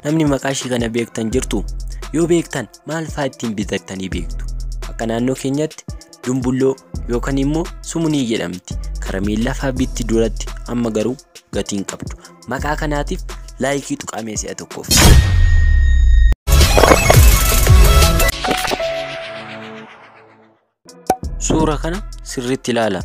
namni maqaa ishii kana beektan jirtu yoo beektan maal fa'aa ittiin bitattanii beektu akka naannoo keenyatti dumbulloo yookaan immoo sumunii jedhamti karameellaa fa'aa bitti duratti amma garuu gatiin qabdu maqaa kanaatiif laayikii tuqamee si'a tokkoof. Suura kana sirriitti ilaala.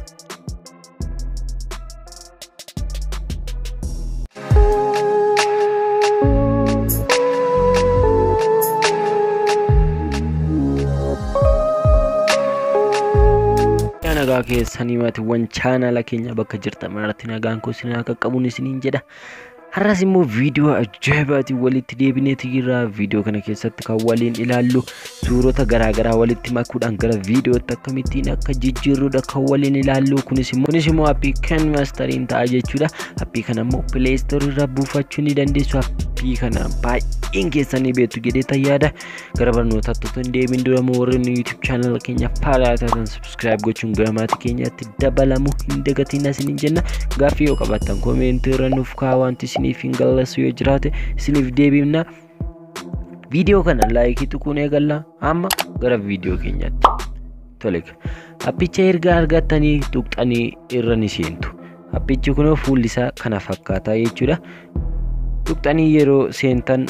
nagaa keessanii maatiiwwan chaanala keenya bakka jirtan maratti nagaan koo isin akka qabuun isiniin jedha. Har'as immoo viidiyoo ajaa'ibaatiin walitti deebineeti jirra. Viidiyoo kana keessatti kan waliin ilaallu suurota garaagaraa walitti makuudhaan gara viidiyootti akkamittiin akka jijjiirrudha kan waliin ilaallu. Kunis immoo kunis immoo appii kan maastariin ta'a jechuudha. Appii kana immoo pileestoorii irraa buufachuu ni dandeessu. Appii kana baay'een keessanii beektu jedhee yaada. Gara barnootaatti otoo hin deebiin dura immoo warreen yuutuub chaanala keenya faalaa taatan sabskiraayib gochuun gara maatii keenyaatti dabalamu hin dagatiin isiniin jenna. Gaaffii yoo qabaattan koomentii irra nuuf kaa'aa wanti isiniif hin galleessu yoo jiraate isiniif deebifna. Viidiyoo kana laayikii tuquun eegalla amma gara viidiyoo keenyaatti. Tole appicha erga argattanii tuqxanii irra ni seentu. Appichi kun fuulli isaa kana fakkaataa jechuudha. Tuqxanii yeroo seentan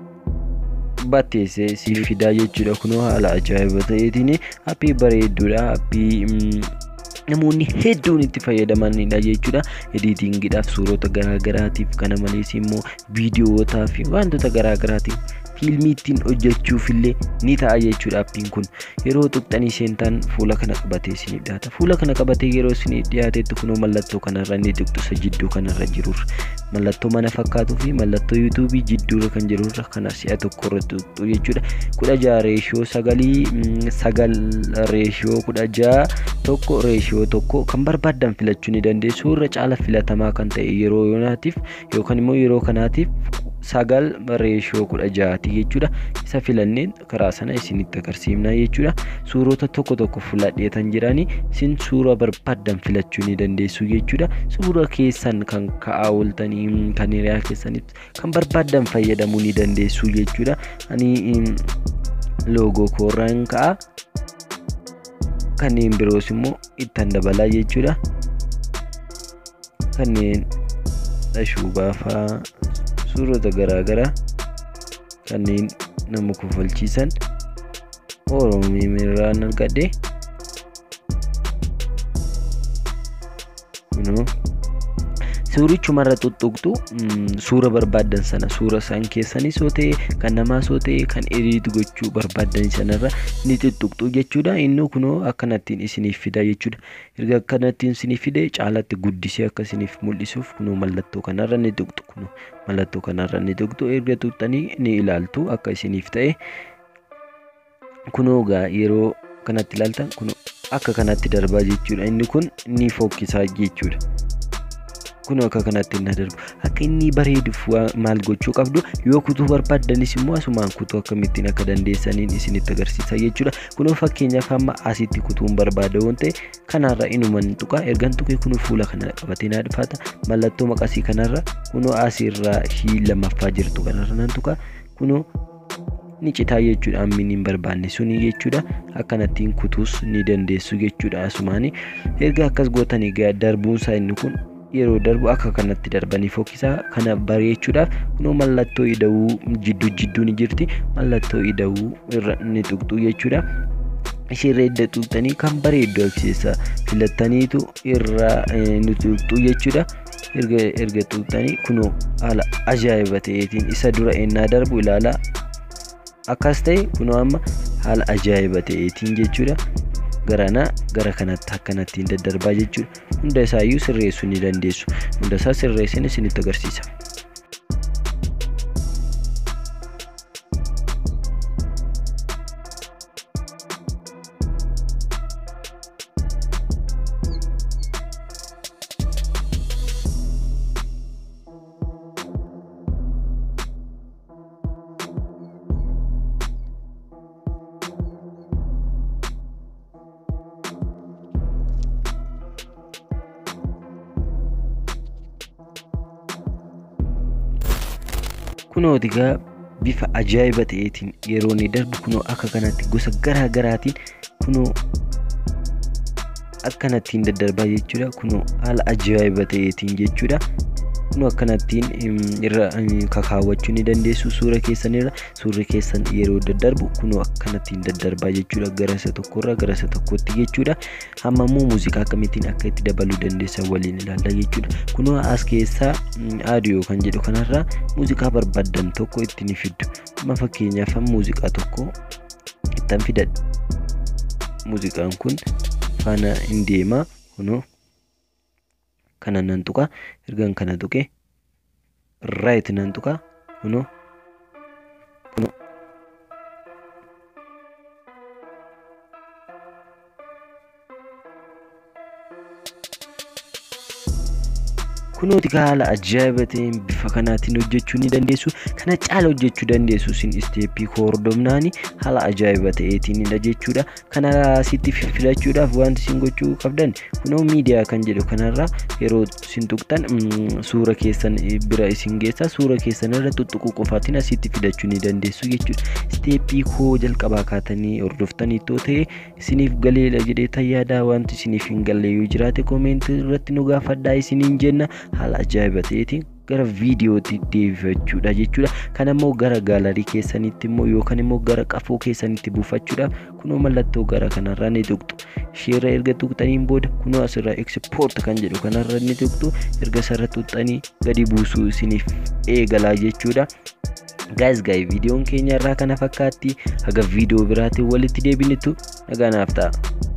batteessee siif fidaa jechuudha. Kunoo haala ajaa'iba ta'eetiin appii bareedduudha. Appii namoonni hedduun itti fayyadamanidha jechuudha. Ediitiingiidhaaf suurota garaagaraatiif kana malees immoo viidiyootaa fi wantoota garaagaraatiif fiilmii ittiin hojjechuuf illee ni ta'a jechuudha appiin kun yeroo tuqxanii seentan fuula kana qabatee isiniif dhiyaata fuula kana qabatee yeroo isiniif dhiyaatetti kunoo mallattoo kanarra ni tuqxu isa jidduu kanarra jirurra mallattoo mana fakkaatuu fi mallattoo yuutuubii jidduurra kan jirurra kana si'a tokko irra tuqxu jechuudha kudha jaha reeshiyoo sagalii sagal reeshiyoo kudha jaha tokko reeshiyoo tokko kan barbaaddan filachuu ni dandeessu irra caala filatamaa kan ta'e yeroo yoonaatiif yookaan immoo yeroo kanaatiif sagal reeshiyoo kudha jahati jechuudha isa filanneen karaa sana isinitti agarsiifna jechuudha suurota tokko tokko fuladheetan jiranii isin suura barbaaddan filachuu ni dandeessu jechuudha suura keessan kan ka'aa ooltanii kan hiriyaa keessanitti kan barbaaddan fayyadamuu ni dandeessu jechuudha ani loogoo koorraan ka'a kanneen biroos immoo ittan dabalaa jechuudha kanneen ashuubaa fa'aa suurota garaagaraa kanneen nama kofalchiisan oromiirraan argadhe kunoo suurichumarra tuttuqxu suura barbaaddan sana suura isaan keessanis yoo ta'e kan namaas yoo ta'e kan ediit gochuu barbaaddan sanarra ni tuttuqxu jechuudha inni kunoo akkanattiin isiniif fida jechuudha erga akkanattiin isiniif fide caalatti guddisee akka isiniif mul'isuuf kunoo mallattoo kanarra ni tuqxu kunoo mallattoo kanarra ni tuqxu erga tuqxanii ni ilaaltu akka isiniif ta'e kunoo gaa yeroo kanatti ilaaltan kunoo akka kanatti darbaa jechuudha inni kun ni fokkisaa jechuudha. kun akka kanatti hin darbu akka inni bareeduuf maal gochuu qabdu yoo kutuu barbaaddanis immoo asumaan kutuu akkamittiin akka dandeessaniin isinitti agarsiisa jechuudha kunoo fakkeenyaaf amma asitti kutuun barbaada waan ta'e kanarra inuman tuqa ergan tuqee kunoo fuula kana qabatee naa dhufaata mallattoo maqasii kanarra kunoo asirraa shii lammaffaa jirtu kanarra nan tuqa kunoo ni citaa jechuudha ammin hin barbaanne suni jechuudha akkanattiin kutuus ni dandeessu jechuudha asumaani erga akkas gootanii darbuunsaa inni kun yeroo darbu akka kanatti darbanii fokkisaa kana bareechuudhaaf kunoo mallattoo ida'uu jidduu jidduu ni jirti mallattoo ida'uu irra ni tuqxu jechuudha. Ishirra edda tuqxanii kan bareeddu agarsiisa filattaniitu irra ni tuqxu jechuudha. Erga erga tuqxanii kunoo haala ajaa'iba ta'eetiin isa dura ennaa darbu ilaala akkas ta'e kunoo amma haala ajaa'iba ta'eetiin jechuudha. garanaa gara kanatti akkanattiin daddarbaa jechuudha hunda isaayyuu sirreessuu ni dandeessu hunda isaa sirreessin isinitti agarsiisa. kunooti gaa bifa ajaa'iba ta'eetiin yeroo inni darbu kunoo akka kanatti gosa garaa garaatiin kunoo akkanattiin daddarbaa jechuudha kunoo haala ajaa'iba ta'eetiin jechuudha. Kunoo akkanattiin irra kakaawwachuu ni dandeessu suura keessanirra suurri keessan yeroo daddarbu kunoo akkanattiin daddarbaa jechuudha gara isa tokkorraa gara isa tokkotti jechuudha. Amma immoo muuziqaa akkamittiin akka itti dabaluu dandeessan waliin ilaalla jechuudha. Kunoo as keessaa aadiyoo kan jedhu kanarraa muuziqaa barbaaddan tokko itti ni fiddu. Amma fakkeenyaaf muuziqaa tokko ittan fidadha. Muuziqaan kun faana hin deemaa kunoo kana nan tuqa ergan kana tuqe raayit nan tuqa kunoo kunooti haala ajaa'iba ta'een bifa kanaatiin hojjechuu ni dandeessu kana caala hojjechuu dandeessu isin isteeppii hordofnaani haala ajaa'iba ta'eetiinidha jechuudha kana sitti filachuudhaaf wanti isin gochuu qabdan kunoo miidiyaa kan jedhu kanarra yeroo isin tuqxan suura keessan bira isin geessa suura keessan irra tuttuquu qofaatiin asitti fidachuu ni dandeessu jechuudha isteeppii koo jalqabaa kaatanii hordoftanii too ta'e isiniif galeedha jedhee tayyaadaa wanti isiniif hin galle yoo jiraate koomentii irratti nu gaafadhaa isiniin jenna haala ajaa'iba ta'eetiin gara viidiyootti deebifachuudha jechuudha kan immoo gara gaalarii keessanitti immoo yookaan immoo gara qafoo keessanitti buufachuudhaaf kunoo mallattoo gara kanarraa ni tuqxu isheerra erga tuqxaniin booda kunoo asirraa ekspoort kan jedhu kanarra ni tuqxu erga sarara tuqxanii gadi buusuu isiniif eegalaa jechuudha. gaayis gaayii viidiyoon keenya irraa kana fakkaatti haga viidiyoo biraatiin walitti deebinitu nagaanaaf ta'a.